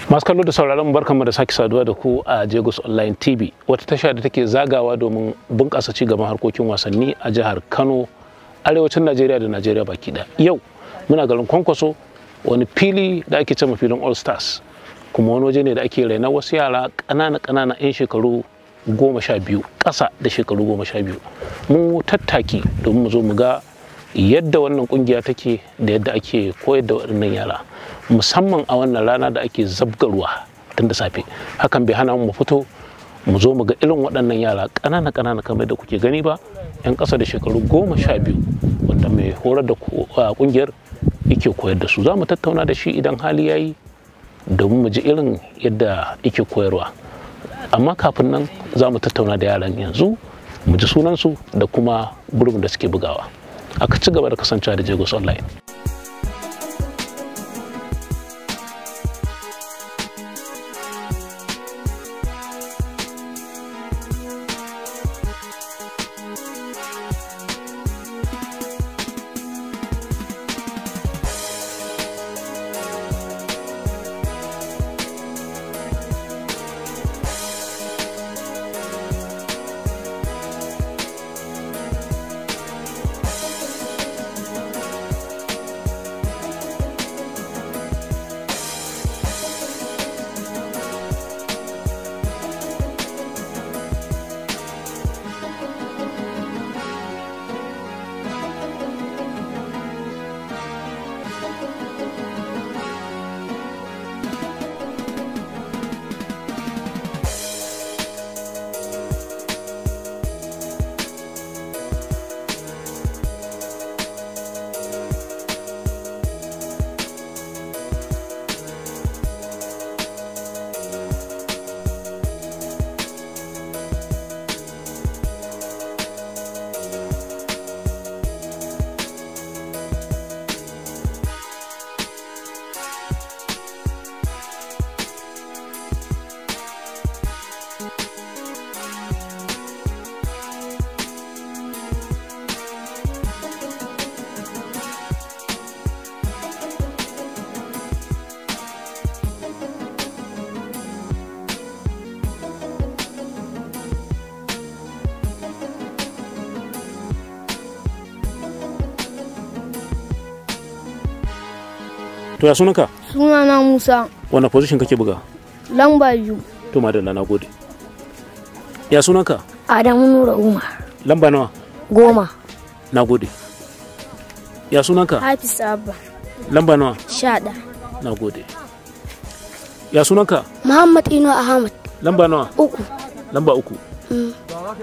masu kallo da sauraron barkanmu da sake saduwa da ku a Jagos Online TV wata tasha da take zagawa domin bunƙasa ci gaban harkokin wasanni a jihar Kano arewacin Najeriya da Najeriya baki ɗaya. Yau muna garin Kwankwaso wani fili da ake cewa filin All Stars kuma wani waje ne da ake raina wasu yara ƙanana ƙanana 'yan shekaru goma sha biyu ƙasa da shekaru goma sha biyu mu tattaki domin mu zo mu ga yadda wannan kungiya take da yadda ake koyar da waɗannan yara musamman a wannan rana da ake zabgarwa tun da safe hakan bai hana mu fito mu zo mu ga irin waɗannan yara ƙanana ƙanana kamar da kuke gani ba 'yan ƙasa da shekaru goma sha biyu wanda mai horar da kungiyar yake koyar da su za mu tattauna da shi idan hali ya yi domin mu ji irin yadda yake koyarwa amma kafin nan za mu tattauna da yaran yanzu mu ji sunansu da kuma gurbin da suke bugawa aka ci gaba da kasancewa da jagos online to ya sunanka Sunana Musa, wanda position kake buga lamba biyu, to madalla na gode ya sunanka Adamu Nura Umar, lamba nawa goma, na gode ya sunanka Hafiz Abba, lamba nawa sha ɗaya. na gode ya sunanka Muhammad Ino Ahmad, lamba nawa uku. lamba uku Mm.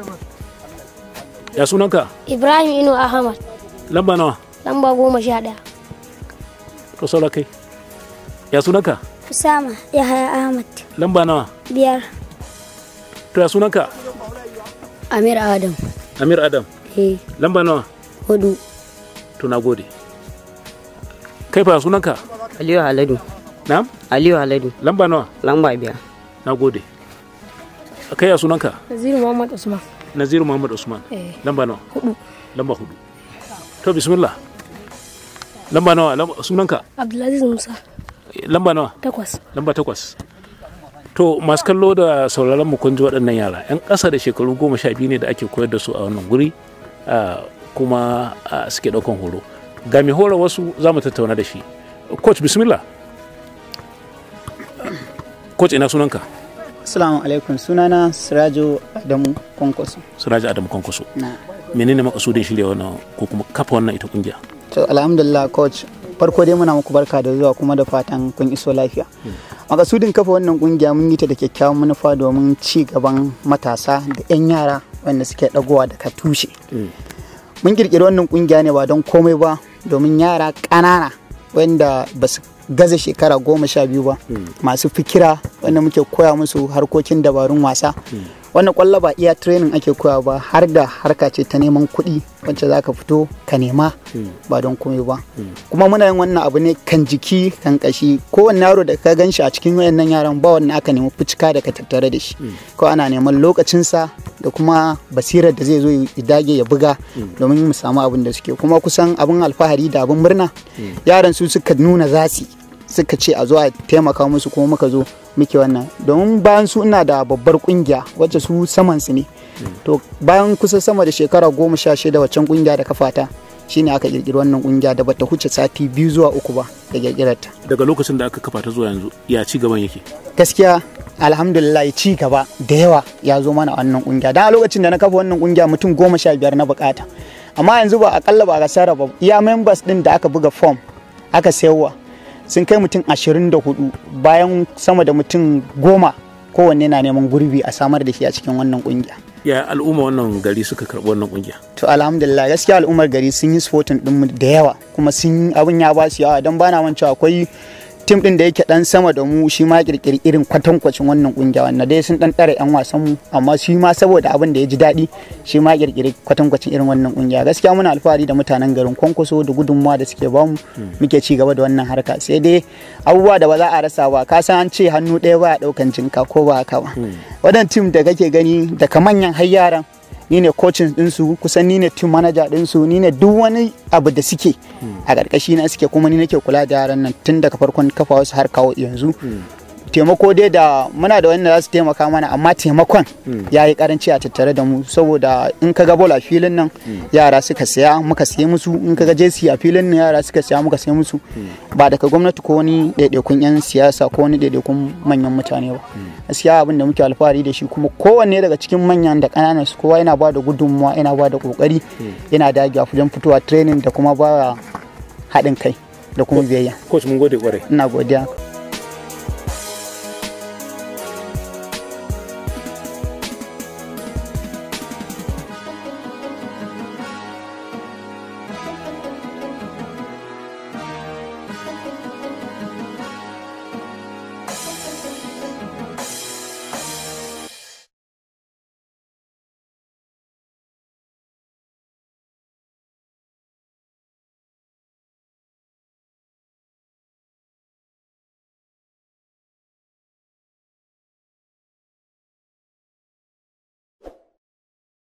ya sunanka Ibrahim Ino Ahmad, lamba nawa lamba goma sha ɗaya. to saura kai ya sunanka Usama Yahaya Ahmad, lamba nawa biyar. to ya sunanka Amir Adam, amir adam eh, lamba nawa hudu. to na gode kai fa ya sunanka Aliyu Haladu. na Aliyu Haladu. lamba nawa Lamba biyar. na gode kai ya sunanka Naziru Muhammad Usman, naziru muhammad usman eh, lamba nawa hudu. lamba hudu to bismillah lamba nawa lamba- sunanka Abdulaziz Musa, lamba nawa takwas. lamba takwas to masu kallo da sauraron mu kun ji waɗannan yara yan ƙasa da shekaru goma sha biyu ne da ake koyar da su a wannan guri ah, kuma ah, suke ɗaukan horo ga mai hora wasu za mu tattauna da shi coach bismillah coach ina sunanka Assalamu alaikum sunana Sirajo Adamu Kwankwaso. siraji adamu kwankwaso Na. menene makasudin shirya wannan ko kuma kafa wannan ita kungiya To alhamdulillah coach farko dai muna muku barka da zuwa kuma da fatan kun iso lafiya. Makasudin kafa wannan kungiya mun yi ta da kyakkyawan manufa domin ci gaban matasa da 'yan yara wanda suke dagowa daga tushe. Mun kirkiri wannan kungiya ne ba don komai ba domin yara ƙanana wanda ba su gaza shekara goma sha biyu ba masu fikira wanda muke koya musu harkokin dabarun wasa wannan kwallo ba iya training ake koya ba har da harka ce ta neman kuɗi wacce za ka fito ka nema ba don komai ba kuma muna yin wannan abu ne kan jiki kan kashi kowanne yaro da ka gan shi a cikin wayannan yaran ba wannan aka nemi fucika da ka tattare da shi ko ana neman lokacinsa da kuma basirar da zai zo ya dage ya buga domin mu samu abin da suke kuma kusan abin alfahari da abin murna yaran su suka nuna zasi suka ce a zo a taimaka musu kuma muka zo muke wannan domin bayan su ina da babbar kungiya wacce su saman su ne to bayan kusa sama da shekara goma sha shida waccan kungiya da kafata shine aka kirkiri wannan kungiya da bata huce sati biyu zuwa uku ba da kirkirarta daga lokacin da aka kafa ta zuwa yanzu ya ci gaban yake gaskiya alhamdulillah ci gaba da yawa ya zo mana a wannan kungiya dan a lokacin da na kafa wannan kungiya mutum goma sha biyar na bukata amma yanzu ba akalla ba a sarrafa iya members din da aka buga form aka sayarwa sun kai mutum ashirin da hudu bayan sama da mutum goma kowanne na neman gurbi a samar da shi a cikin wannan kungiya ya al'umma wannan gari suka karɓi wannan kungiya to alhamdulillah gaskiya al'ummar gari sun yi supporting din da yawa kuma sun abin ya ba su yawa don bana mancewa akwai tim din da yake dan sama da mu shi ma kirkiri irin kwatankwacin wannan kungiya wanda dai sun dan tsare yan wasan mu amma shi ma saboda abin da ya ji daɗi shi ma kirkiri kwatankwacin irin wannan kungiya gaskiya muna alfahari da mutanen garin kwankwaso da gudunmawa da suke bamu muke ci gaba da wannan harka sai dai abubuwa da ba za a rasa ba ka san an ce hannu ɗaya ba a ɗaukan jinka ko ba haka ba wadan tim da kake gani daga manyan har yaran ni ne coaching ɗinsu kusan ni ne team manager ɗinsu ni ne duk wani abu da suke a ƙarƙashi na suke kuma ni nake kula da yaran nan tun daga farkon kafa wasu har kawo yanzu taimako dai da muna da wanda za su taimaka mana amma taimakon ya yi karanci a tattare da mu saboda in ka ga bol a filin nan yara suka saya muka siye musu in ka ga jesi a filin nan yara suka saya muka siye musu ba daga gwamnati ko wani ɗaiɗaikun 'yan siyasa ko wani ɗaiɗaikun manyan mutane ba gaskiya abin da muke alfahari da shi kuma kowanne daga cikin manyan da ƙananan su kowa yana ba da gudunmuwa yana ba da ƙoƙari yana dagewa wajen fitowa training da kuma ba haɗin kai da kuma biyayya coach mun gode kwarai ina godiya